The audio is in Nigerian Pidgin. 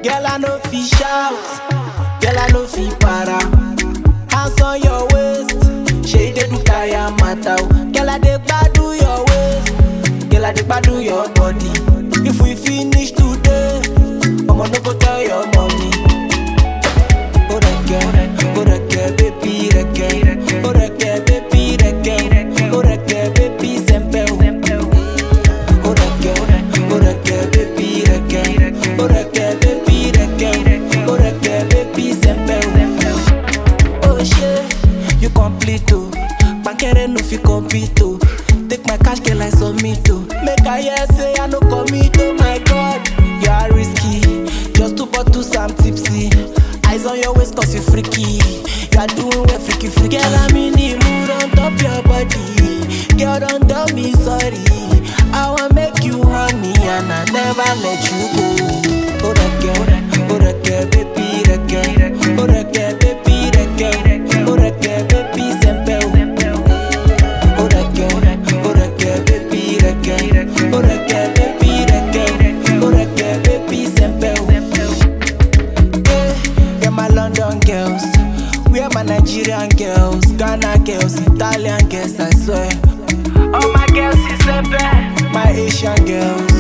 Girl, I know fi shout. Girl, I know fi para. Hands on your waist. Shey dey do kaya mata o. Girl, I dey gbadu your waist. Girl, I dey gbadu your body. If we finish today, I'ma no go tell your mommy. Oh, reke, oh, reke, baby, reke. Oh, reke, baby, reke. Oh, reke, baby, sempe o. Oh, reke, oh, reke, baby, reke. Oh, reke, baby, reke. Oh, reke, baby, sempe o. Oh shey, you complete oh. Bankere no fit compete oh. Take my cash girl I submit oh. Make I hear say I no commit oh my god. You are risky, just two bottles I'm tipsy. Eyes on your waist cause you freaky. You are doing well freaky freaky. Girl I'm in the mood on top your body. Girl don't tell me sorry. I want make you honey and I never let you go. Oh that girl, oh that girl, baby, that girl. Oh that girl, baby, that girl. Oh that girl, baby, sempe o. Oh that girl, oh that girl, baby, that girl. Oh that girl, baby, that girl. Oh that girl, baby, sempe o. Yeah, yeah, my London girls. Where my Nigerian girls, Ghana girls, Italian girls, I swear. All my girls is sempe. My Asian girls,